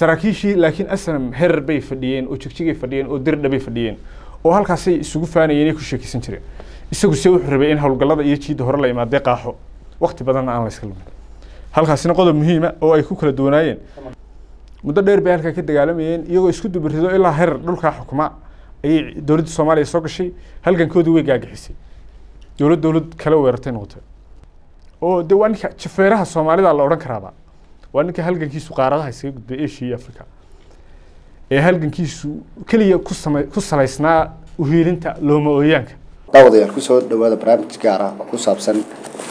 saraakiishii laakiin asnam herer bay fadhiyeen oo jigjigay fadhiyeen oo dirdha bay fadhiyeen oo halkaasay isugu faanayeen ay ku sheekeysan jireen isagu se wuxuu rabay in howlgallada iyo jiidda hore la imaadee qaaxo wakti badanna aan la iska lumin halkaasina qodob muhiima oo ay ku kala duwanaayeen muddo dheer bay halkaa ka dagaalamayeen iyagoo isku dubarido ilaa herer dhulkaa xukuma ayay dowladda soomaaliya soo gashay halgankoodii way gaagixisay dowlad dowlad kala weerartay noqotay oo de waa ninka jafeeraha soomaalida la odhan karaaba waa ninka halgankiisu qaaradaha isaga gudbay asia iyo africa ee halgankiisu keliya ku sama ku salaysnaa uhiilinta looma ooyaanka daawadayaal kusoo dhawaada barnaamij gaar ah oo ku saabsan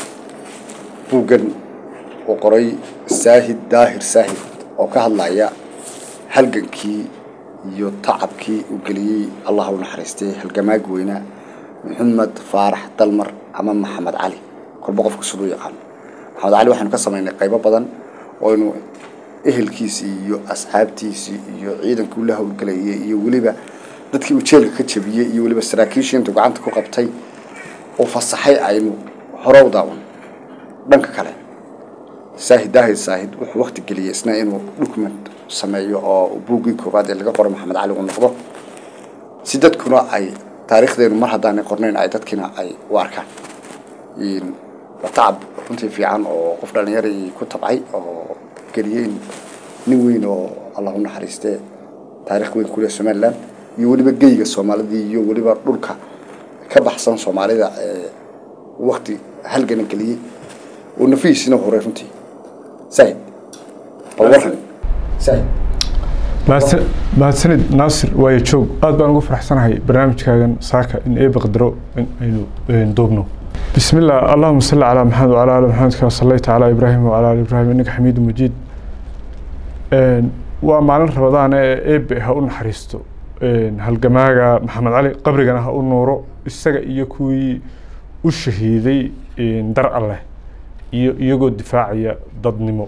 buuggan uu qoray saahid daahir saahid oo ka hadlaya halgankii iyo tacabkii uu geliyey allah u naxariistay halgamaag weynaa maxamed faarax dalmar ama maxamed cali kolba qofku siduu yaqaano maxamed cali waxaynu ka samaynay qaybo badan ooaynu ehelkiisii iyo asxaabtiisii iyo ciidankii la howlgelayay iyo weliba dadkii uu jeelka ka jabiyey iyo weliba saraakiishii intuu gacanta ku qabtay uu fasaxay aynu hore u daawan dhanka kale saahid daahid saahid wuxuu wakti geliyey isna inuu document sameeyo oo buuggii koowaad ee laga qoro maxamed cali uu noqdo si dadkuna ay taariikhdeenu mar haddaanay qornayn ay dadkiina ay u arkaan waa tacab runtii fiican oo qof dhallinyaray ku tabcay oo geliyey nin weyn oo allah u naxariistee taarikh weyn kuleh somaliland iyo weliba geyga soomaalidii iyo weliba dhulka ka baxsan soomaalida ee wakti halgana geliyey oo nafihiisina horay runtii saahid bal waran saahid mahadsan- mahadsanid naasir waayo joog aad baan ugu faraxsanahay barnaamijkaagan saaka in eeba qadaro in aynu een, duubno بسم الله اللهم صل على محمد وعلى ال محمد كما صليت على ابراهيم وعلى ال ابراهيم انك حميد مجيد een waa maalin rabadaan ee eebe ha u naxariisto een halgamaaga maxamed cali qabrigana ha u nuuro isaga iyo kuwii u shahiiday een dar alleh iyo iyagoo difaacaya dadnimo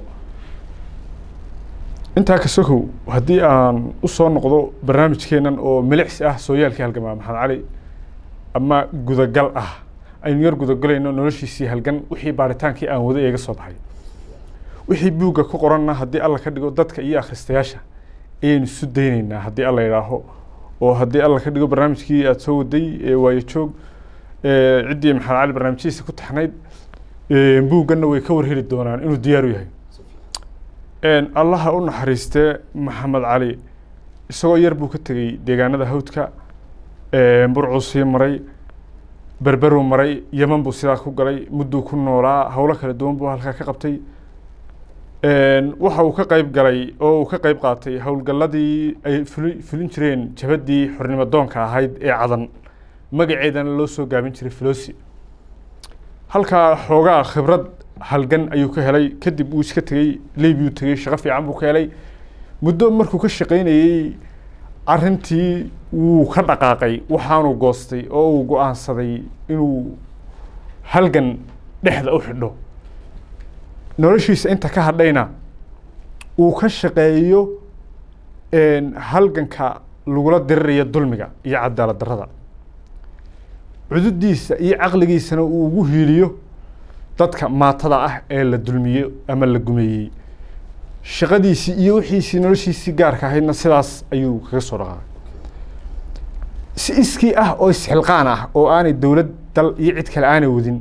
intaa ka sokow haddii aan usoo noqdo barnaamijkeenan oo milicsi ah sooyaalkii halgamaa maxamed cali ama gudagal ah aynu yar gudagelayno noloshiisii halgan wixii baaritaankii aan wada eega soo baxay wixii buugga ku qoranna haddii alla ka dhigo dadka iyo akhristayaasha ayaynu isu daynaynaa haddii alla idhaaho oo haddii alla ka dhigo barnaamijkii aada soo waday ee waayo joog ee ciddii maxamed cali barnaamijyadiisa ku taxnayd ee buugganna way ka warheli doonaan inuu diyaaru yahay een allaha u naxariistee maxamed cali isagoo yar buu ka tegey deegaanada hawdka een burcuu sii maray berberuu maray yeman buu sidaa ku galay mudduu ku noolaa howlo kala duwan buu halkaa ka qabtay een waxa uu ka qayb galay oo uu ka qayb qaatay howlgalladii ay fuli fulin jireen jabhaddii xornimo doonka ahayd ee cadan magaceedana loo soo gaabin jiray filosi halkaa xoogaa khibrad halgan ayuu ka helay kadib uu iska tegey leybiyuu tegey shaqo fiican buu ka helay muddo markuu ka shaqaynayey arrintii wuu ka dhaqaaqay waxaanuu goostay oo uu go-aansaday inuu halgan dhexda u xidho noloshiisa inta ka hadhayna uu ka shaqeeyo een, halganka lagula diriraya dulmiga iyo cadaalad darrada cududiisa iyo caqligiisana uu ugu hiiliyo dadka maatada ah ee la dulmiyo ama la gumeeyey shaqadiisii iyo wixiisii noloshiisii gaarka ahaydna sidaas ayuu kaga soo dhaqaaqay si iskii ah oo isxilqaan ah oo aanay dowlad dal iyo cid kale aanay wadin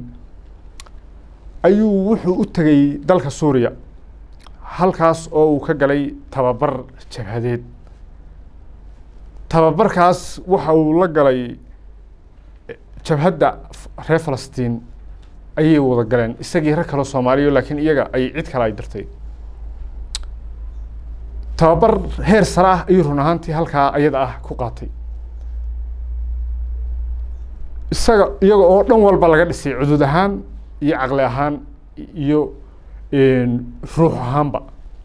ayuu wuxuu u tegey dalka suuriya halkaas oo uu ka galay tababar jabhadeed tababarkaas waxa uu la galay jabhadda reer falastiin ayay wada galeen isagii rag kale soomaaliya laakiin iyaga ay cid kale ay dirtay tababar heer sare ah ayuu run ahaantii halkaa ayada ah ku qaatay isaga iyaga oo dhan walba laga dhisay cudud ahaan iyo caqli ahaan iyo ruux ahaanba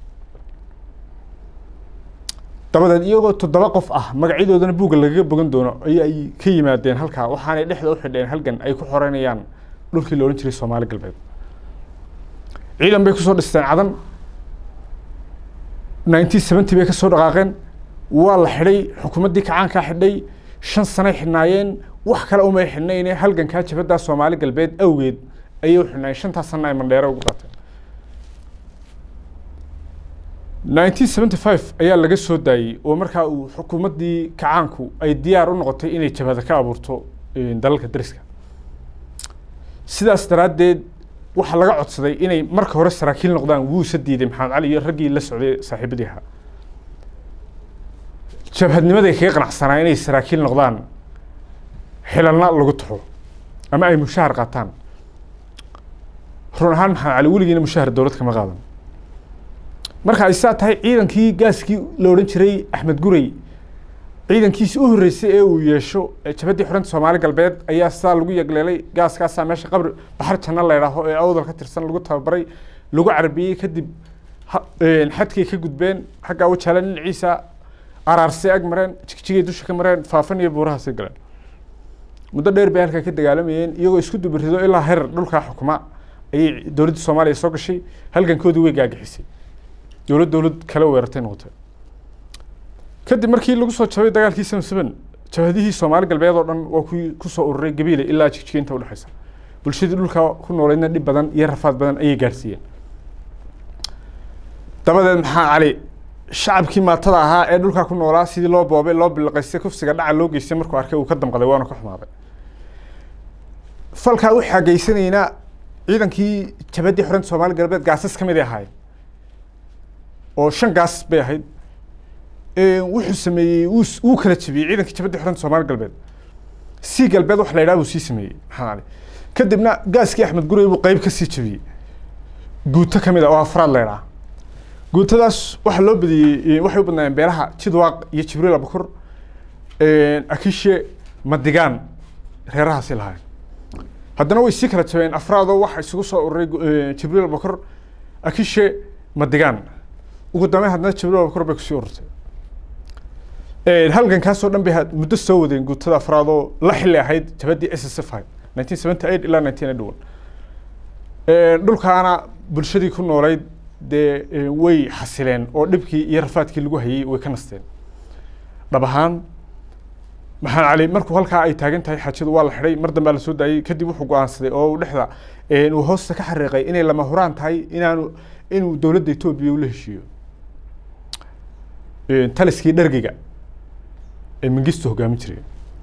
dabadeed iyagoo toddoba qof ah magacyadoodana buugga lagaga bogan doono ay ay ka yimaadeen halkaa waxaanay dhexda u xidheen halgan ay ku xoreynayaan dhulkii la odhan jiray soomaali galbeed ciidan bay kusoo dhisteen cadan nineteen seventy bay kasoo dhaqaaqeen waa la xidhay xukuumaddii kacaankaa xidhay shan sanay xidhnaayeen wax kale umay xidhnayne halgankaa jabaddaa soomaali galbeed awgeed ayay u xidhnaayeen shantaas sana ay mandheero ugu qaateen nineteen seventy five ayaa laga soo daayey oo markaa uu xukuumaddii kacaanku ay diyaar u noqotay inay jabhada ka abuurto dalalka dariska sidaas daraaddeed waxaa laga codsaday inay marka hore saraakiil noqdaan wuusa diiday maxamed cali iyo raggii la socday saaxiibadii ahaa jabhadnimaday kaga qanacsanaa inay saraakiil noqdaan xilalna lagu taxo ama ay mushahar qaataan run ahaan maxamed cali weligiina mushahar dowlad kama qaadan marka ay saa tahay ciidankii gaaskii la odhan jiray axmed gurey ciidankiisi u horreysay ee uu yeesho jabhaddii xuranta soomaali galbeed ayaa sidaa lagu yegleelay gaaskaasaa meesha qabri baxar janno la ydhaaho ee awdal ka tirsan lagu tababaray lagu carbiyey kadib xadkay ka gudbeen xaggaa wajaala dhinaciisa araarsay ag mareen jigjigay dusha ka mareen faafan iyo buurahaasay galeen muddo dheer bay halkaa ka dagaalamayeen iyagoo isku dubirido ilaa herar dhulkaa xukuma ayay dowladda soomaaliya soo gashay halgankoodii way gaagixisay dowlad dowlad kale weerartay noqotay kadib markii lagu soo jabay dagaalkii seven seven jabhadihii soomaali galbeed oo dhan waa kuwii kusoo ururay gabiile ilaa jigjiga inta udhexaysa bulshadii dhulka ku nooleydna dhib badan iyo rafaad badan ayay gaarsiiyeen dabadeed maxaa cali shacabkii maatada ahaa ee dhulkaa ku noolaa sidii loo boobay loo biliqaystay kufsiga dhaca loo geystay markuu arkay uu ka damqaday waana ka xumaaday falkaa waxaa geysanaynaa ciidankii jabhaddii xoranta soomaali galbeed gaasas ka mid ay ahaayeen oo shan gaas bay ahayd wuxuu sameeyey wuu kala jebiyey ciidankii jabhaddii xoranta soomaali galbeed si galbeed wax la yidhaha buu sii sameeyey maxaa cali kadibna gaaskii axmed gurey buu qeyb ka sii jebiyey guuto ka mid a oo afraad la yidhaha guutadaas waxaa loo badiyey waxay u badnaayeen beelaha jidwaaq iyo jibriil abakur akishe madigaan reerahaasi lahaayeen haddana way sii kala jabeen afraadoo waxa isugu soo ururay jibriil abakur akishe madigaan ugu dambeyn haddana jibriil abakur bay kusii ururtay halgankaasoo dhan bay muddo soo wadeen guutada afraadoo la xilli ahayd jabaddii s s f nineteen seventy eight ilaa nineteen eighty one dhulkaana bulshadii ku nooleyd dee way xasileen oo dhibkii iyo rafaadkii lagu hayey way ka nasteen dhab ahaan maxamed cali markuu halkaa ay taagan tahay xaajadu waa la xidhay mar dambaa lasoo daayey kadib wuxuu go-aansaday oo uu dhexda uu hoosta ka xariiqay inay lama huraan tahay inaanu inuu dowladda etoobiya ula heshiiyo taliskii dhargiga ee mingistu hogaamin jiray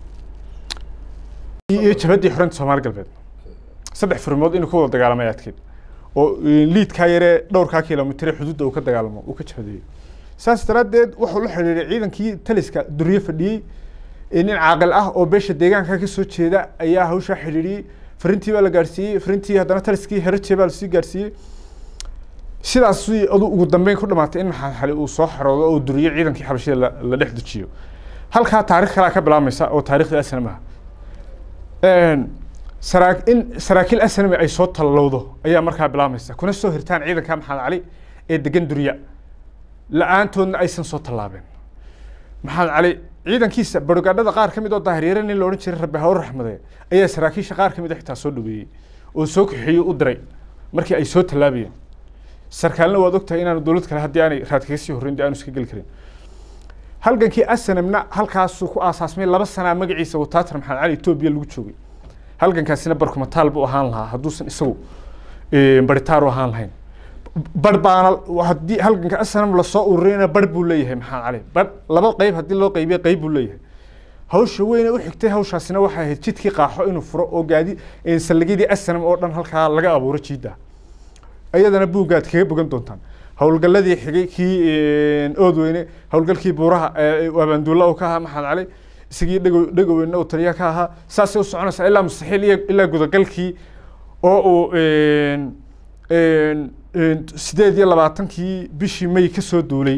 iyo jabhaddii xoranta soomaali galbeed saddex furmood inuu ka wada dagaalamay adkeed oo liidkaa yaree dhowrkaa kilomitr xuduudda uu ka dagaalamo uu ka jabhadeeyo saas daraaddeed wuxuu la xidhiiray ciidankii taliska duriye fadhiyey nin caaqil ah oo beesha deegaanka ka soo jeeda ayaa hawshaa xidhiidhiyey farintii baa la gaarsiiyey farintii haddana taliskii heraje baa lasii gaarsiiyey sidaas adu ugu dambeyn ku dhamaatay in maxamed xali uu soo xaroodo oo duriyo ciidankii xabashida la dhex dejiyo halkaa taarikh kalaa ka bilaabmaysa oo taarikhda asnam ah saraa in saraakiil asnami ay soo tallowdo ayaa markaa bilaabmaysa kuna soo hirtaan ciidanka maxamed cali ee degan durya la-aantoodna aysan soo tallaabeen maxamed cali ciidankiisa barogaadhada qaar ka mid oo daahiryare nin la odhan jiray rabbi hawr raxmade ayaa saraakiisha qaar ka mid a xitaa soo dhaweeyey oo soo kaxeeyey u diray markii ay soo tallaabayeen sarkaalna waad ogtahay inaanu dowlad kale haddii aanay raad kaga sii horreyn dee aanu iska geli karin halgankii asanamna halkaasuu ku aasaasmay laba sanaa magaciisa wataatar maxamed cali etoobiya lagu joogay halgankaasina barkumataal buu ahaan lahaa hadduusan isagu baritaar u ahaan lahayn bar baana haddii halganka asanam lasoo ururayna bar buu leeyahay maxamed cali bar laba qeyb haddii loo qeybiya qeyb buu leeyahay hawsha weyne u xigtay hawshaasina waxay ahayd jidkii qaaxo inuu furo oo gaadi saldhigyadii asanam oo dhan halkaa laga abuuro jiidda iyadana buuggaad kaga bogan doontaan howlgalladii xigay kii oodweyne howlgalkii buuraha abaanduulla uu ka ahaa maxamed cali isagii dhego dhegoweyne uu taliya ka ahaa saasay u soconaysaa ilaa mustaxiil iyo ilaa gudagalkii oo uu sideed iyo labaatankii bishii may kasoo duulay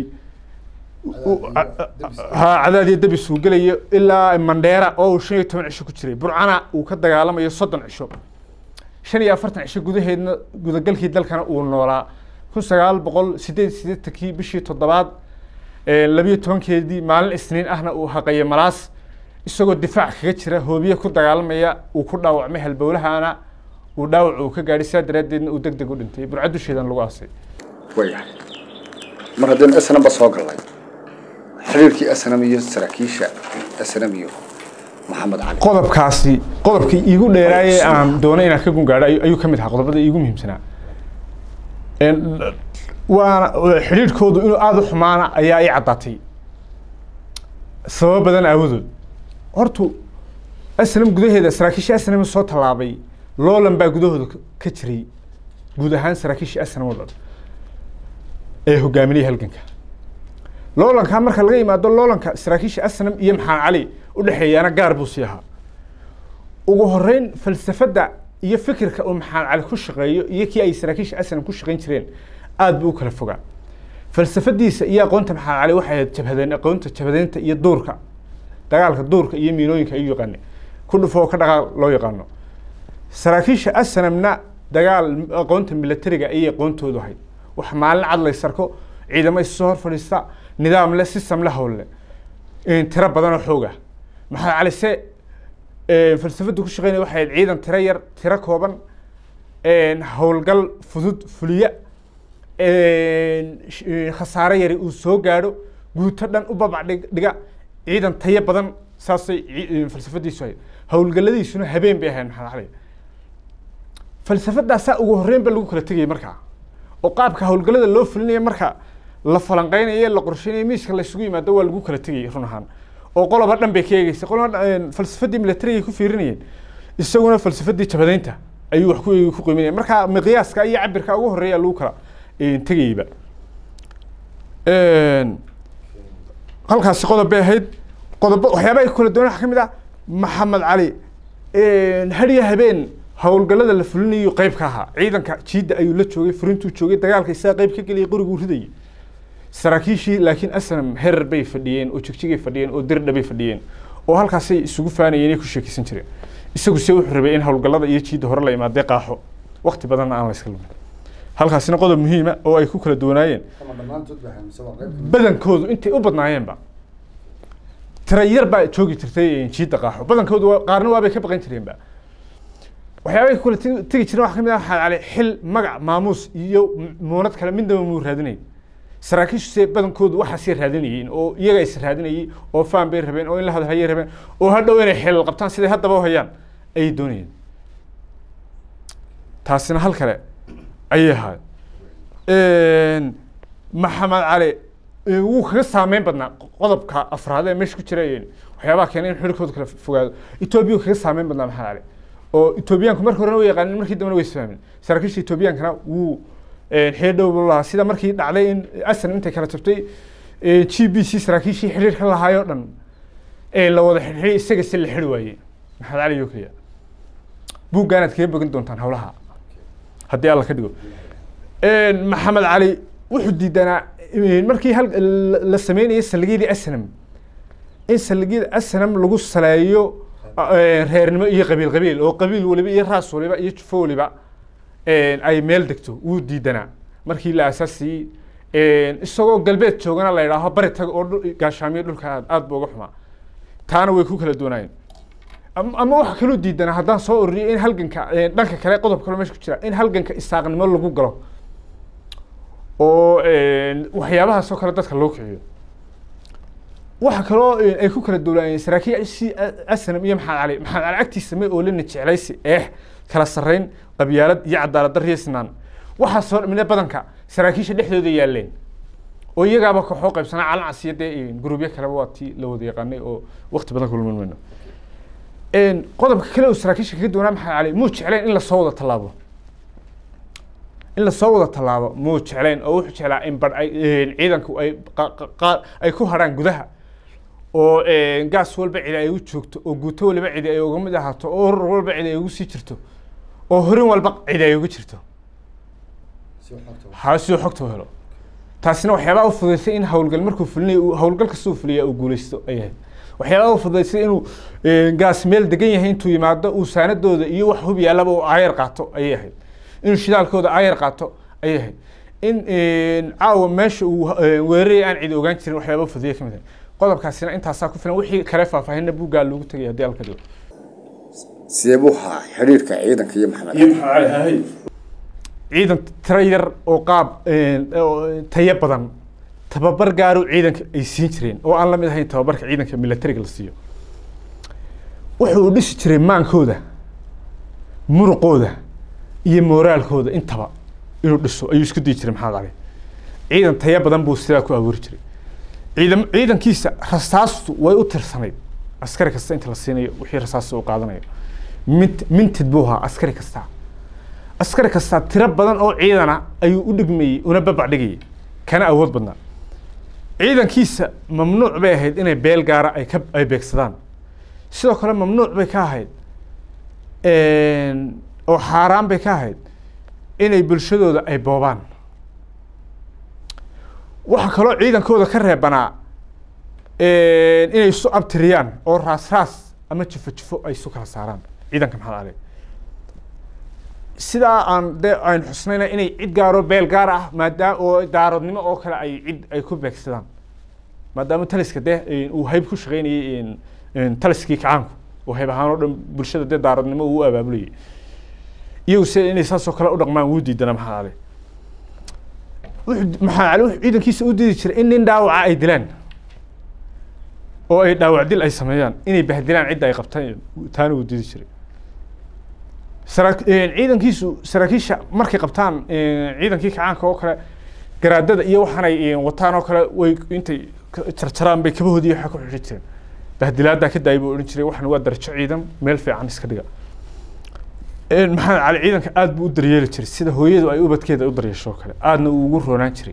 ha cadaad iyo dabis uu gelayo ilaa mandheera oo uu shan iyo toban cisho ku jiray burcana uu ka dagaalamayo soddon cisho shan iyo afartan cisho gudaheedna gudagalkii dalkana uu noolaa kun sagaal boqol sideed sideetankii bishii toddobaad labiyo tobankeedii maalin isniin ahna uu haqaye malaas isagoo difaac kaga jira hoobiye ku dagaalamaya uu ku dhaawacmay halbowlahana uu dhaawac uu ka gaadhay saa daraaddeedna uu deg deg u dhintay burca dusheedan lagu aasay wayahay mar haddaynu snamba soo gallay xiriirkii snam iyo saraakiisha snam iyo maxamed cali qodobkaasi qodobkii iigu dheeraayee aan doonay inaan ka gungaadho ayuu ka mid ahaa qodobada iigu muhiimsanaa waana xidhiidhkoodu inuu aada u xumaana ayaa ii caddaatay sababo badan aawadood hortu asnam gudaheeda saraakiisha asnam soo tallaabay loolan baa gudahooda ka- ka jiray guud ahaan saraakiisha asnam oo dhan ee hogaaminaya halganka loolanka marka laga yimaado loolanka saraakiisha asnam iyo maxamed cali u dhexeeyaana gaar buu sii ahaa ugu horeyn falsafadda iyo fikirka uu maxamed cali ku shaqeeyo iyo kii ay saraakiisha asnam ku shaqeyn jireen aada buu u kala fogaa falsafadiisa iyo aqoonta maxamed cali waxay ahayd jabhadeen aqoonta jabhadeynta iyo duurka dagaalka duurka iyo miinooyinka ayuu yaqaane ku dhufo oo ka dhaqaal loo yaqaano saraakiisha asnamna dagaal aqoonta militariga ayay aqoontoodu ahayd wax maalin cad lay sarko ciidamo isu hor fadhiista nidaam le system le howlle tiro badan oo xooga maxamed cali se falsafadu ku shaqeynaya waxay ahayd ciidan tiro yar tiro kooban howlgal fudud fuliya sh- khasaare yari uu soo gaadho guuto dhan u babac dhig- dhiga ciidan tayo badan saasay ci- falsafadiisu ahayd howlgalladiisuna habeen bay ahayd maxamed cali falsafadaasaa ugu horreyn ba lagu kala tegayay markaa oo qaabka howlgallada loo fulinaya marka la falanqeynayo la qorsheynayo miiska la isugu yimaado waa lagu kala tegayay run ahaan oo qoloba dhan bay ka eegeysay qoloba dhan- falsafadii militariga ku fiirinayeen isaguna falsafadii jabadeynta ayuu wax ku eegi ku qiiminaya marka miqyaaska iyo cabirka ugu horreeya lagu kala eh, tegayeyba halkaasi qodob bay ahayd qodobo waxyaaba ay kala duwan waxaa ka mid ah maxamed cali hadiya habeen howlgallada la fulinayo qeyb ka ahaa ciidanka jiidda ayuu la joogay furintuu joogay dagaalka isaga qeyb ka geliyay qoriguu ridayay saraakiishii laakiin asnam herer bay fadhiyeen oo jigjigay fadhiyeen oo dirdha bay fadhiyeen oo halkaasay isugu faanayeen ay ku sheekeysan jireen isagu se wuxuu rabay in howlgallada iyo jiidda hore la imaadee qaaxo waqti badanna aan la iska lumin halkaasina qodob muhiima oo ay ku kala duwanaayeen ama dhammaantood baa mise waa qayb badankoodu intay u badnaayeenba tira yar baa joogi jirtay jiidda qaaxo badankoodu waa- qaarna waabay ka baqan jireenba waxyaabay ku kala tegi tegi jireen waxaa ka mid ah waxaa cali xil magac maamuus iyo m- muunad kale midnaba muu raadinay saraakiishu se badankoodu waxaasay raadinayeen oo iyaga is raadinayay oo faan bay rabeen oo in la hadalhayay rabeen oo hadhow inay xilal qabtaan siday haddaba u hayaan ayay doonayeen taasina hal kale ayay ahayd maxamed cali eh, wuu kaga saameyn badnaa qodobka afraad ee meesha ku jira eh, waxyaabaha keenay in xidhkooda kala fogaado etoobiya wuu kaga saameyn badnaa maxamed cali oo etoobiyaanku marka horena way yaqaanin markii dambena way isfahmin saraakiisha etoobiyaankana wuu xidhiir dhow buu lahaa sida markii dhacday in asan intay kala jabtay g b c saraakiishii xidhiirka lahaayoo dhan ee la wada xidhiiray isaga si la xidhi waayey maxamed cali oo keliya buuggaanaad kaga bogan doontaan howlaha haddii alla ka dhigo maxamed cali wuxuu diidanaa markii hal la- la sameynayay saldhigyadii asnam in saldhigyada asnam lagu saleeyo eh, reernimo iyo qabiil qabiil oo qabiil waliba iyo raas waliba iyo jufo waliba ay meel degto wuu diidanaa markii la aasaasiyey isagoo galbeed joogana la yidhaaho bari tag oo dhul- gaashaamiyo dhulka aad aad buu uga xumaa taana way ku kala duwanaayeen Am- ama waxa kaloo diidanaa haddaan soo ururiyo in halganka eh, dhanka kale qodob kale meesha ku jira in halganka isaaqnimo lagu galo oo waxyaabahaas oo kale dadka loo kiciyo waxa kaloo eh, ay ku kala duwanaayeen saraakiil asnam iyo maxamed cali maxamed cali agtiisa may oolina jeclaysi eex kala sarreyn qabyaalad iyo cadaalad darro iyo sinaan waxaasoo dhamine badanka saraakiisha dhexdooda yaaleen oo iyagaaba kooxoo qaybsanaa calan casiya dee gurubyo kaleba waa tii la wada yaqaanay oo waqti badan kulman mayno qodobka kale oo saraakiisha kaga duwanaa maxamed cali muu jeclayn in lasoo wada tallaabo in lasoo wada tallaabo muu jeclayn oo wuxuu jeclaa in bar ay ciidanku ay qa- qa- qa- ay ku hadhaan gudaha oo gaas walba cidi ay u joogto oo guuto waliba cidi ay uga mid ahaato oo urur walba cidi ay ugu sii jirto oo horin walba cidi ay uga jirto si xogta ha siduu xogta u helo taasina waxyaabaa u fudaysay in howlgal markuu fulinayo uu- howlgal kastuu fuliya uu guuleysto ay ahayd waxyaabaa u fudaysay inuu eh, gaas meel degan yahay intuu yimaado uu saanadooda iyo wax hub yaallaba uu aayar qaato ayay ahayd inuu shidaalkooda aayar qaato ayay ahayd in eh, caawa meesha uu eh, weeraraya aan cidi ogaan jirin waxyaaba u fudaya ka mid ah qodobkaasina intaasaa ku filan wixii kale faahfaahinna buuggaa loogu tegay haddii alka dhigo sidee buu ahaa xidhiirka ciidanka iyo maxamed ciidan tiro yar oo qaab eh, oo tayo badan tababar gaaru ciidanka ay siin jireen oo aan la mid ahayn tababarka ciidanka militariga la siiyo wuxuu dhisi jiray maankooda muruqooda iyo mooraalkooda intaba inuu dhiso ayuu isku dayi jiray maxamed cali ciidan taya badan buu sidaa ku abuuri jiray ciidan ciidankiisa rasaastu way u tirsanayd askari kasta inta la siinayo wixii rasaasta uu qaadanayo mint mintid buu ahaa askari kasta askari kasta tiro badan oo ciidana ayuu u dhigmayey una babac dhigayay kana awood badnaa ciidankiisa mamnuuc bay ahayd inay beel gaara ay ka ay beegsadaan sidoo kale mamnuuc bay ka ahayd oo xaaraan bay ka ahayd inay bulshadooda ay boobaan waxaa kaloo ciidankooda ka reebanaa inay isu abtiriyaan oo raas raas ama jifo jifo ay isu kala saaraan ciidanka maxamed cali sidaa aan de aynu xusnayna inay cid gaaro beel gaar ah maadaama oo daaradnimo oo kale ay cid ay ku beegsadaan maadaama taliska dee uu hayb ku shaqeynayay taliskii kacaanku oo hayb ahaan oo dhan bulshada dee daaradnimo uu abaabulayay iyagu se inay saasoo kale u dhaqmaan wuu diidana maxamed cali wuxuu maxamed cali wuxuu ciidankiisa u diidi jiray in nin dhaawaca ay dilaan oo ay dhaawac dil ay sameeyaan inay bahdilaan cidda ay qabtaan taana wuu diidi jiray sara ciidankiisu saraakiisha markay qabtaan ciidankii kacaanka oo kale garaadada iyo waxaanay wataan oo kale way intay jarjaraan bay kabahoodii waxa ku xidhi jireen bahdilaaddaa ka daayay buu odhan jiray waxan waa darajo ciidan meel fiican iska dhiga maxamed cali ciidanka aada buu u daryeeli jiray sida hooyadu ay ubadkeeda u daryeesho oo kale aadna uu ugu roonaan jiray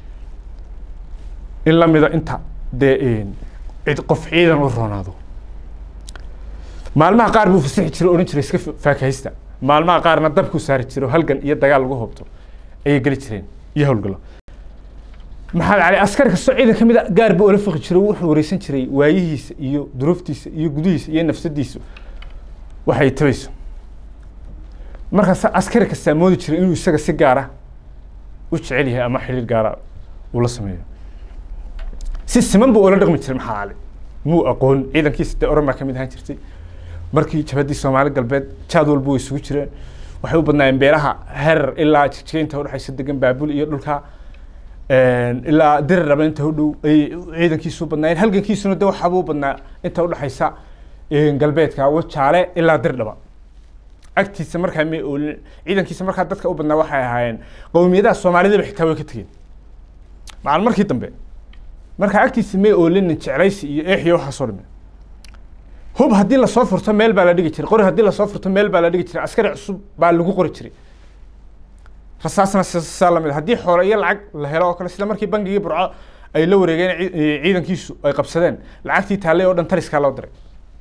in lamida inta dee cid qof ciidan u roonaado maalmaha qaar buu fasixi jiray odhan jiray iska faakahaysta maalmaha qaarna dabkuu saari jiray oo halgan iyo dagaal lagu hobto ayay geli jireen iyo howlgalo maxamed cali askari kastoo ciidan ka mid a gaar buu ola fiqi jiray wuxuu wareysan jiray waayihiisa iyo duruuftiisa iyo gudihiisa iyo nafsadiisu waxay tabayso markaas askari kastaa moodi jiray inuu isaga si gaara u jecel yahay ama xiriir gaara uu la sameeyo si siman buu ula dhaqmi jiray maxamed cali muu aqoon ciidankiisa dee oran baa kamid ahaan jirtay markii jabadii soomaali galbeed jaad walba way isugu jireen waxay u badnaayeen beeraha herar ilaa jigjigaynta udhexaysa degan baabul iyo dhulka ilaa dirir raba inta u dhow ay ciidankiisu badnaayeen halgankiisuna de waxaabuu badnaa inta udhexaysa galbeedka wajaale ilaa dirdhaba agtiisa markaa may oolin ciidankiisa markaa dadka u badnaa waxay ahaayeen qowmiyadaha soomaalidaba xitaa way ka tegeen macal markii dambe markaa agtiisa may oolinin jeclaysi iyo eexiyo waxaasoo dhame hub haddii lasoo furto meel baa la dhigi jiray qori haddii lasoo furto meel baa la dhigi jiray askari cusub baa lagu qori jiray rasaasna saa lamid haddii xoole iyo lacag la helo oo kale sida markii bangigii burco ay la wareegeen ciidankiisu ay qabsadeen lacagtii taallay oo dhan taliskaa loo diray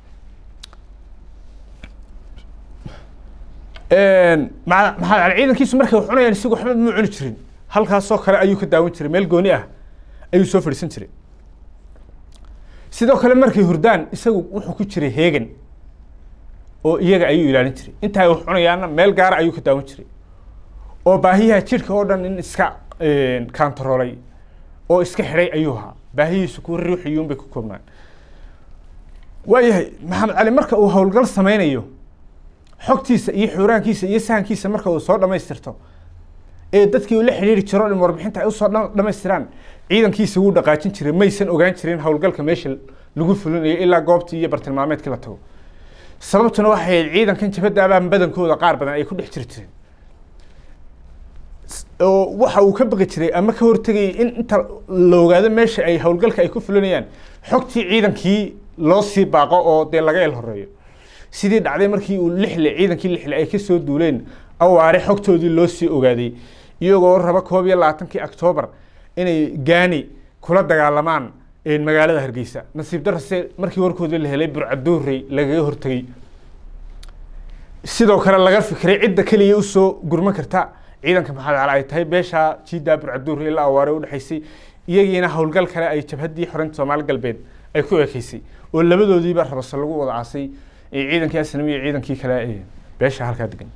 maa maxaa ciidankiisu markay wax cunayaan isagu waxba muu cuni jirin halkaasoo kale ayuu ka daawan jiray meel gooni ah ayuu soo fadhiisan jiray sidoo kale markay hurdaan isagu wuxuu ku jiray heegan oo iyaga ayuu ilaalin jiray intaa wax cunayaana meel gaara ayuu ka daawan jiray oo baahiyaha jidhka oo dhan in iska kantaroolay oo iska xidhay ayuu ahaa baahihiisu kuwa ruuxiyuun bay ku koobnaan waayahay maxamed cali marka uu howlgal sameynayo xogtiisa iyo xuuraankiisa iyo sahankiisa marka uu soo dhamaystirto ee dadkii uu la xidhiiri jiro in warbixinta ay usoo dhamaystiraan ciidankiisa wuu dhaqaajin jiray maysan ogaan jirin howlgalka meesha lagu fulinayo ilaa goobtii iyo bartilmaameedkii la tago sababtuna waxay ahayd ciidankan jabadaabaa badankooda qaar badan ay ku dhex jiri jireen oo waxa uu ka baqi jiray ama ka hortegayay in inta la ogaado meesha ay howlgalka ay ku fulinayaan xogtii ciidankii loo sii baaqo oo dee laga el horeeyo sidii dhacday markii uu lixle ciidankii lixle ay kasoo duuleen awaare xogtoodii loo sii ogaaday iyagoo raba koob iyo labaatankii octoobar inay gaani kula dagaalamaan magaalada hargeysa nasiib darase markii warkoodii la helay burcaduurey lagaga hortegey sidoo kale laga fikiray cidda keliya usoo gurman karta ciidanka maxamed cali ay tahay beesha jiidaa burcaduurey ilaa awaare udhexaysay iyagiina howlgal kale ay jabhaddii xoreynta soomaali galbeed ay ku ekeysay oo labadoodiiba rabase lagu wada aasay ciidankii asnami iyo ciidankii kale beesha halkaa degan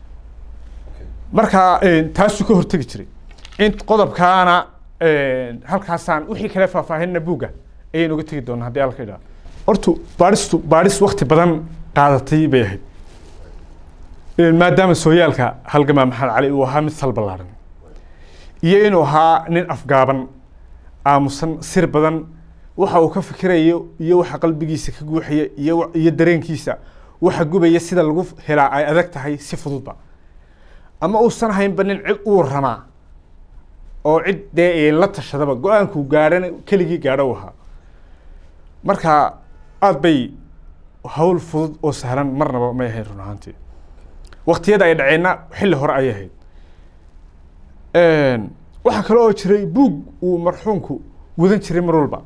marka taasuu ka hortegi jiray in qodobkaana halkaasaan wixii kale faahfaahinna buugga ayaynu uga tegi doonaa haddii alka idhaa hortu baadhistu baadhis wakti badan qaadatay bay ahayd maadaama sooyaalka halgamaa maxamed cali uu ahaa mid sal ballaaran iyo inuu ahaa nin afgaaban aamusan sir badan waxa uu ka fikirayo iyo waxa qalbigiisa ka guuxaya iyo iyo dareenkiisa waxa gubaya sida lagu helaa ay adag tahay si fududba ama uusan haynba nin cid uu ramaa oo cid dee la tashadaba go-aankuu gaadhana keligii gaadho u ahaa marka aada bay hawl fudud oo sahlan marnaba may ahayn run ahaantii waktiyada ay dhaceenna xilli hore ayay ahayd waxaa kale oo jiray buug uu marxuumku wadan jiray mar walba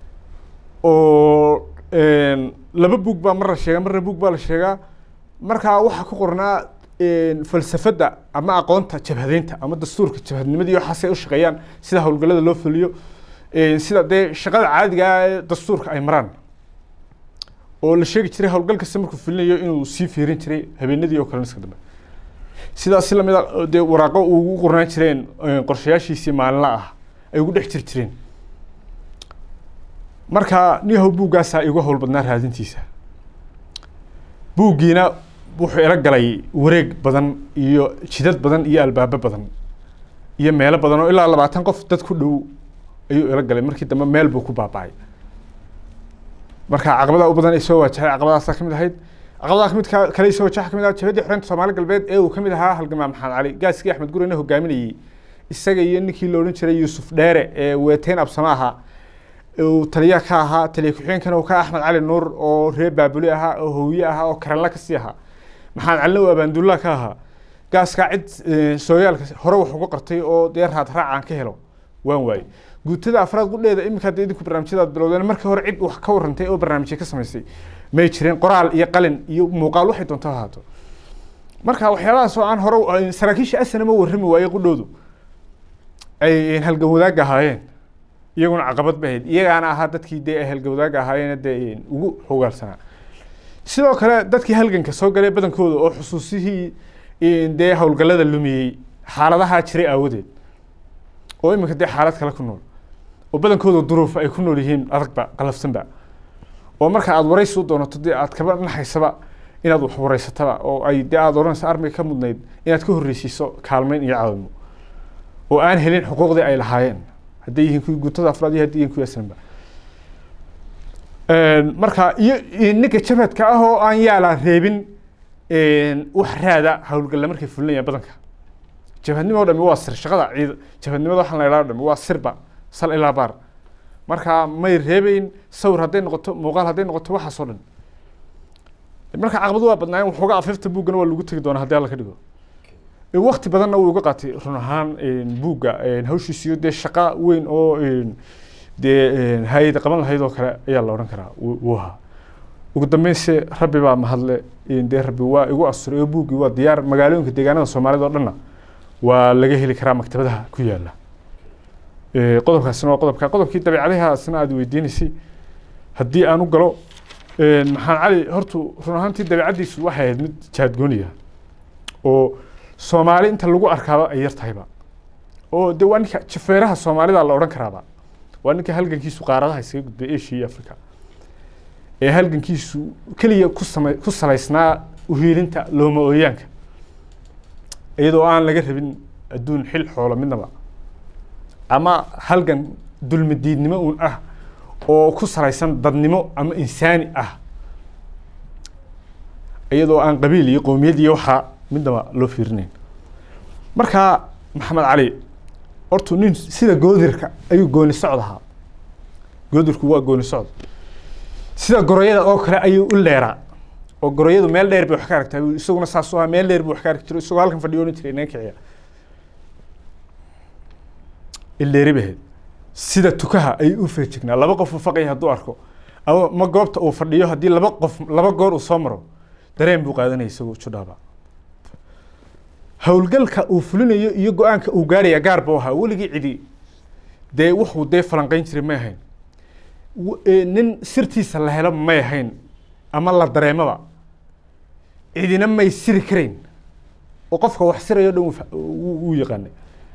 oo laba buug baa mar la sheegaa marna buug baa la sheegaa markaa waxaa ku qornaa falsafadda ama aqoonta jabhadeynta ama dastuurka jabhadnimadii waxaasay u shaqeeyaan sida howlgallada loo fuliyo sida dee shaqada caadiga ah ee dastuurka ay maraan oo la sheegi jiray howlgal kasta markuu fulinayo inuu sii fiirin jiray habeenadii oo kale iska dambe sidaas lamid a dee waraaqo ugu qornaan jireen qorshayaashiisii maalinla ah ay ugu dhex jir jireen marka niyahow buuggaasaa igu howl badnaa raadintiisa buuggiina wuxuu ila galay wareeg badan iyo jidad badan iyo albaabo badan iyo meelo badan oo ilaa labaatan qof dad ku dhow ayuu ila galay markii dambe meel buu ku baaba'ay marka caqabadaha u badan ay soo waajahay caqabadaasaa kamid ahayd caqabadaha kamid kale soo wajaha kamid ah jabadii xoreynta soomaali galbeed ee uu kamid ahaa halgamaa maxamed cali gaaskii axmed gurena hogaaminayey isaga iyo ninkii la odhan jiray yuusuf dheere ee weeteyn absama ahaa uu taliya ka ahaa taliya ku-xigeenkana uu ka axmed cali nuur oo reer baabuli ahaa oo hooye ahaa oo karanla kasii ahaa maxamed calina uu abaandulla ka ahaa gaaskaa cid sooyaalka hore wax uga qartay oo dee raad raacaan ka helo waan waaye guutada afraad qudheeda iminka hadda idinku barnaamijyadaad bilowdeen markii hore cid wax ka warrantay oo barnaamijya ka samaysay may jireen qoraal iyo qalin iyo muuqaal waxay doonto ahaato marka waxyaabahaas oo aan hore saraakiisha asana ma warrami waaye qudhoodu ay halgan wadaagga ahaayeen iyaguna caqabad ba ahayd iyagaana ahaa dadkii dee ay halgan wadaagga ahaayeen dee ugu xogaalsanaa sidoo kale dadkii halganka soo galay badankooda oo xusuusihii dee howlgallada lumiyey xaaladaha jiray aawadeed oo iminka dee xaalad kale ku nool oo badankooda duruuf ay ku nool yihiin adagba qalafsanba oo marka aada waraysi u doonato dee aad kaba naxaysaba inaad wax waraysataba oo ay dee aada odhanaysa armiga ka mudnayd inaad ka horreysiiso kaalmeyn iyo caawimo oo aan helin xuquuqdii ay lahaayeen hadday yihiin kuwii guutada afraad iyo hadday yihiin kuwii aslanba marka iyo ninka jabhadka ah oo aan yaalaa reebin wax raada howlgalla markay fulinayaan badanka jabhadnimo o dhami waa sir shaqada ciid jabhadnimada waxaan la idhaha dhami waa sirba sal ilaa baar marka may reebeyn sawir hadday noqoto muuqaal hadday noqoto waxaas oo dhan marka caqabadu waa badnaayeen waxooga afifta buuggana waa lagu tegi doonaa haddii alla ka dhigo wakti badanna wuu uga qaatay run ahaan buugga hawshiisiyo dee shaqa weyn oo dee hay-ada qaban lahayd oo kale ayaa la odhan karaa wuu ahaa ugu dambeynse rabbi baa mahadle dee rabbi waa igu asturay oo buuggii waa diyaar magaalooyinka deegaanada soomaalida oo dhanna waa laga heli karaa maktabadaha ku yaala qodobkaasina waa qodobka qodobkii dabeecadahaasna aada weydiinaysay haddii aan u galo maxamed cali hortu run ahaantii dabeecaddiisu waxay ahayd mid jaadgooniya oo soomaali inta lagu arkaaba ay yar tahayba oo de waa ninka jafeeraha soomaalida la odhan karaaba waa ninka halgankiisu qaaradaha isaga gudbay asia iyo africa ee halgankiisu keliya ku sama ku salaysnaa uhiilinta looma ooyaanka iyadoo aan laga rabin adduun xil xoolo midnaba ama halgan dulmi diidnimo uun ah oo ku salaysan dadnimo ama insaani ah iyadoo aan qabiil iyo qowmiyad iyo waxaa midnaba loo fiirinayn marka maxamed cali hortu nin sida goodirka ayuu gooni socod ahaa goodirku waa gooni socod sida goroyada oo kale ayuu u leeraa oo goroyadu meel dheer bay wax ka aragtaa isaguna saas u ahaa meel dheer buu wax ka arki jiro isagoo halkan fadhiyo ohan jiray inaga kiciya ildheeri bay ahayd sida tukaha ayuu u feejignaa laba qof uu faqaya hadduu arko ama ma goobta uu fadhiyo haddii laba qof laba goor uu soo maro dareen buu qaadanaya isagoo judhaaba howlgalka uu fulinayo iyo go-aanka uu gaaraya gaar buu ahaa weligii cidi dee wuxuu dee falanqeyn jiray may ahayn nin sirtiisa la helo may ahayn ama la dareemaba cidina may siri karayn oo qofka wax sirayo dhan wuu yaqaanay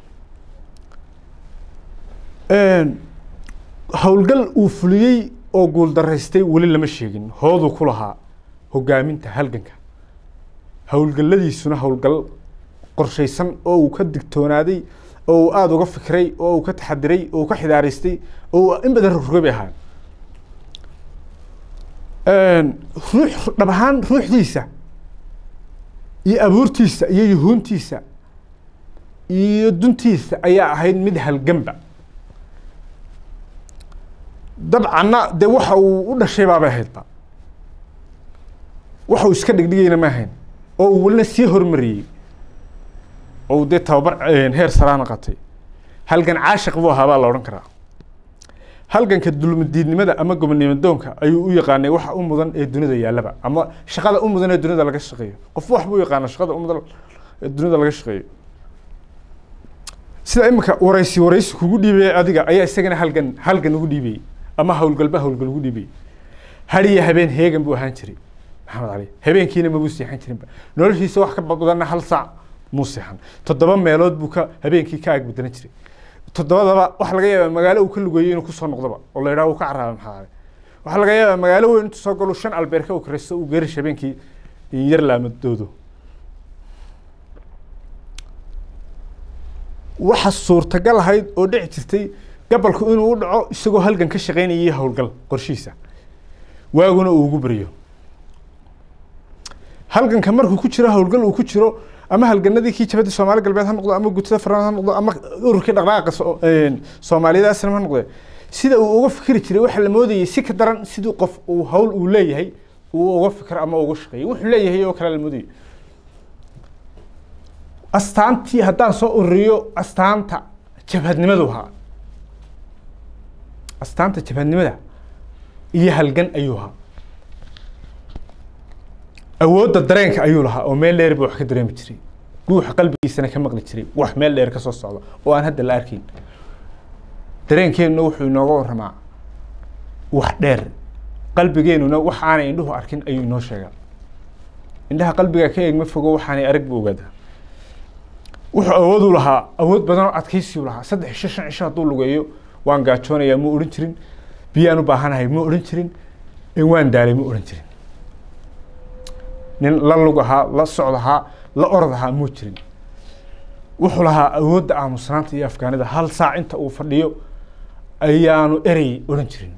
howlgal uu fuliyey oo guul daraystay weli lama sheegin hooduu ku lahaa hogaaminta halganka howlgalladiisuna howlgal qorshaysan oo uu ka digtoonaaday oo uu aada uga fikray oo uu ka taxadiray oo uu ka xidaaraystay oo in badan rogrogay bay ahaan ruux dhab ahaan ruuxdiisa iyo abuurtiisa iyo yuhuuntiisa iyo duntiisa ayaa ahayd mid halganba dabcanna dee waxa uu u dhashay baabay ahaydba waxa uu iska dhigdhigayna ma ahayn oo uu welina sii hormariyey oo uu dee tababar heer saraana qatay halgan caashiq buu ahaa baa la odhan karaa halganka dulmadiidnimada ama gobonimadoonka ayuu u yaqaanay waxa u mudan ee dunida yaallaba ama shaqada u mudan ee dunida laga shaqeeyo qof wax buu yaqaana shaqada u mudan ee dunida laga shaqeeyo sida imika waraysi waraysi kugu dhiibaya adiga ayaa isagana halgan halgan ugu dhiibayay ama howlgalba howlgal ugu dhiibayay hadiya habeen heegan buu ahaan jiray maxamed cali habeenkiina mabuu seexan jirinba noloshiisa wax ka badanna hal saac muu seexan toddoba meelood buu ka habeenkii ka ag bedelan jiray toddobadaba waxaa laga yaabaa magaalo uu ka lugeeyo inuu kusoo noqdoba oo la yidhaha uu ka carraaba maxaa cali waxaa laga yaabaa magaalo weyn intuu soo galo shan albeerka uu karaysto uu geerish habeenkii yar laamadoodo waxa suurtagal ahayd oo dhici jirtay gabalku inuu u dhaco isagoo halgan ka shaqaynayay howlgal qorshihiisa waaguna uu ugu baryo halganka markuu ku jiro howlgal uu ku jiro ama halganadii kii jabadii soomaali galbeed ha noqdo ama gutada faraan ha noqdo ama ururkii dhaqdhaqaaqa soomaaliyada aslam ha noqde sida uu uga fikri jiray waxaa la moodayay si ka daran sidii qof uu hawl uu leeyahay uu uga fikro ama uga shaqeeyo wuxuu leeyahay oo kale la moodayay astaantii haddaan soo ururiyo astaanta jabhadnimadu ahaa astaanta jabhadnimada iyo halgan ayuu ahaa awoodda dareenka ayuu lahaa oo meel dheer buu wax ka dareemi jiray guuxa qalbigiisana ka maqli jiray wax meel dheer ka soo socda oo aan hadda la arkayn dareenkeennuna wuxuu inooga warramaa wax dheer qalbigeennuna wax aanay indhuhu arkin ayuu inoo sheegaa indhaha qalbiga ka eegma fogo waxaanay arag buu ogaadaa wuxuu awood u lahaa awood badan oo adkaysiyu lahaa saddex cisho shan cisho hadduu lugeeyo waan gaajoonayaa ma odhan jirin biyaan u baahanahay ma odhan jirin waan daalay ma odhan jirin nin la lug ahaa la socd ahaa la orod ahaa muu jirin wuxuu lahaa awoodda aamusnaanta iyo afgaanida hal saac inta uu fadhiyo ayaanu erey odhan jirin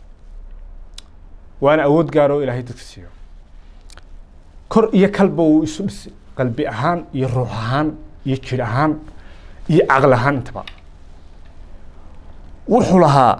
waana awood gaar oo ilaahay dadka siiyo kor iyo kalba uu isu dhisay qalbi ahaan iyo ruux ahaan iyo jir ahaan iyo caqli ahaan intaba wuxuu lahaa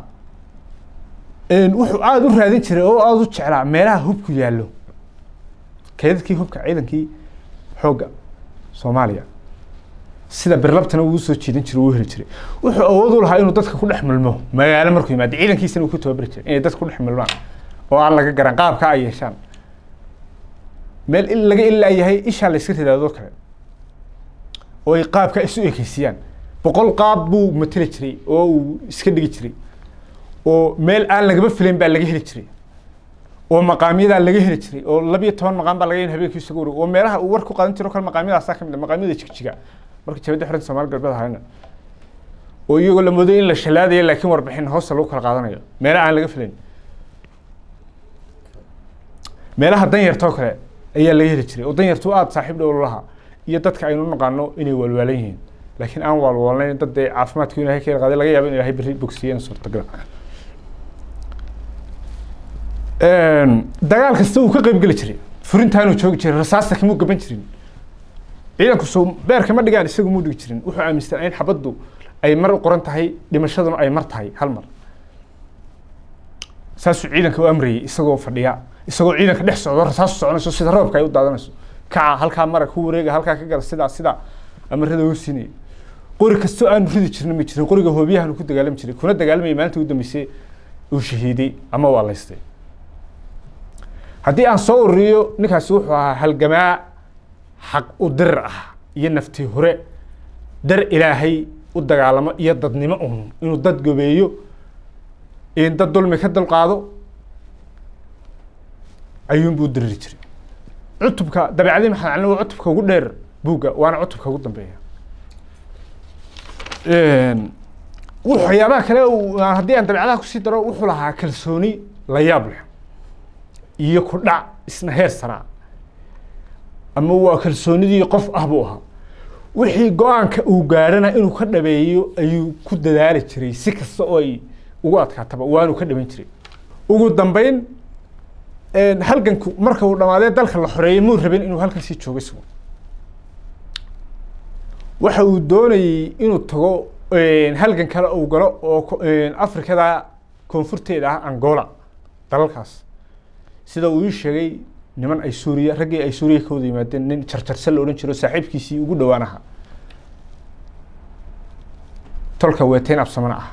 wuxuu aada u raadin jiray oo aada u jeclaa meelaha hubku yaallo keedadkii hubka ciidankii xoogga soomaaliya sida birlabtana uu soo jiidan jiray uu heli jiray wuxuu awood u lahaa inuu dadka ku dhex milmo magaalo markuu yimaado ciidankiisana uu ku tababari jiray inay dadka ku dhex milmaan oo aan laga garan qaabka ay yeeshaan meel laga ilaa yahay ishaa la iska ridaadoo kale oo ay qaabka isu ekeysiiyaan boqol qaab buu mateli jiray oo uu iska dhigi jiray oo meel aan lagaba filayn baa laga heli jiray oo maqaamyadaa laga heli jiray oo labiyo toban maqaam baa laga habeenkii isaga wareeg oo meelaha uu war ku qadan jiro kale maqaamyadaasaa ka mid ah maqaamyada jigjiga marka jabadda xoranta soomaali galbeed ahayna oo iyagoo la mooday in la shalaadayo laakiin warbixin hoosta lagu kala qaadanayo meelaha aan laga filayn meelaha danyartoo kale ayaa laga heli jiray oo danyartu aada saaxiib dhow lahaa iyo dadka aynu naqaano inay waalwaalan yihiin laakiin aan waalwaalnayn dad dee caafimaadku ilahay ka qaaday laga yaabo in ilahay berri bogsiyeen suurtagal dagaal kasta uu ka qayb geli jiray furintaanuu joogi jiray rasaasta kamuu gaban jirin ciidanku soo beerka ma dhigaan isagu muu dhigi jirin wuxuu aaminsan in xabaddu ay mar u qoran tahay dhimashaduna ay mar tahay hal mar saasuu ciidanka u amrayay isagoo fadhiya isagoo ciidanka dhex socdo rasaasu soconayso sida roobka ay u daadanayso kaca halkaa mara ku wareega halkaa ka gala sidaa sidaa amarada u siinaya qori kastoo aanu ridi jirna ma jirin qoriga hoobiyahaanu ku dagaalami jiray kuna dagaalamaya maalinta ugu dambeysay uu shahiiday ama waa laystay haddii aan soo ururiyo ninkaasi wuxuu ahaa halgamaa xaq u dirir ah iyo naftii hore dar ilaahay u dagaalamo iyo dadnimo un inuu dad gobeeyo in dad dulmi ka dulqaado ayuunbuu diriri jiray cutubka dabeecadii maxamed cali waa cutubka ugu dheer buugga waana cutubka ugu dambeeya waxyaabaha kale haddii aan dabeecadaha kusii daro wuxuu lahaa kalsooni la yaab leh iyo ku dhac isna heer saraa ama waa kalsoonidii qof ah buu ahaa wixii go-aanka uu gaarhana inuu ka dhabeeyo ayuu ku dadaali jiray si kasta oo ay ugu adkaataba waanuu ka dhaban jiray ugu dambeyn halganku marka uu dhamaadee dalka la xoreeyey muu rabin inuu halkan sii joogo isagu waxa uu doonayey inuu tago halgan kale uu galo oo ko- afrikada koonfurteeda ah angola dalalkaas sida uu ii sheegay niman ay suuriya raggii ay suuriya ka wada yimaadeen nin jarjarse la odhan jiro saaxiibkiisii ugu dhowaan ahaa tolka weeteyn absamana ah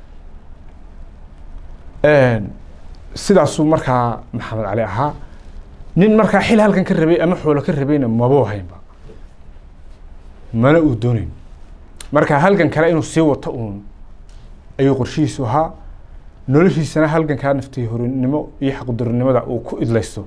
sidaasuu markaa maxamed cali ahaa nin markaa xil halkan ka rabay ama xoolo ka rabayna mabuu haynba mana uu doonayn marka halgan kale inuu sii wato uun ayuu qorshihiisu ahaa noloshiisana halgankaa naftay horinimo iyo xaqdarinimada uu ku idlaysto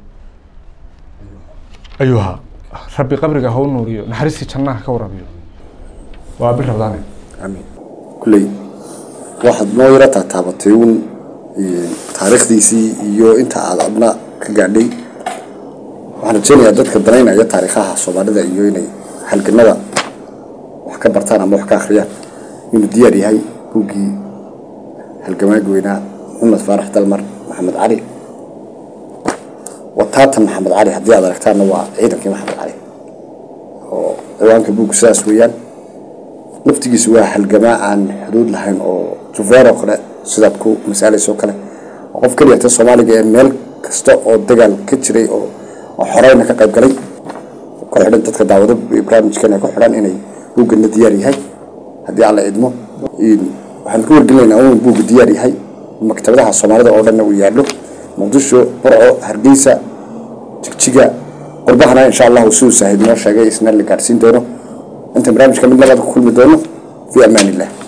ayuu ahaa rabbi qabriga ha u nuuriyo naxariistii jannaha ka warabiyo waa bil rabdaane amiin kulley waxaad noo yaro taataabatay uun taariikhdiisii iyo inta aad adna ka gaadhay waxaan rajeynayaa dadka danaynaya taariikhaha soomaalida iyo inay halganada wax ka bartaan ama wax ka akhriyaan inuu diyaar yahay buuggii halgamaagi weynaa maxamed faarax dalmar maxamed cali wataatan maxamed cali haddii aad aragtaanna waa ciidankii maxamed cali oo ciwaanka buuggu sidaas weeyaan laftigiisu waa halgamaa aan xuduud lahayn oo jufeer oo kale sidaad ku masaalayso kale oo qof keliya ta soomaaliga ee meel kasta oo dagaal ka jiray oo oo xoreyna ka qayb galay ku xidhan dadka daawado barnaamijkan ay ku xidhan inay buugganna diyaar yahay haddii alla idmo waxaan ku wargelinaynaa inuu buugga diyaar yahay maktabadaha soomaalida oo dhanna uu yaallo muqdisho burco hargeysa jigjiga qurbahana insha allahu siduu saahid noo sheegay isna la gaadhsiin doono inta barnaamijka mid labaad ku kulmi doono fi amaan illah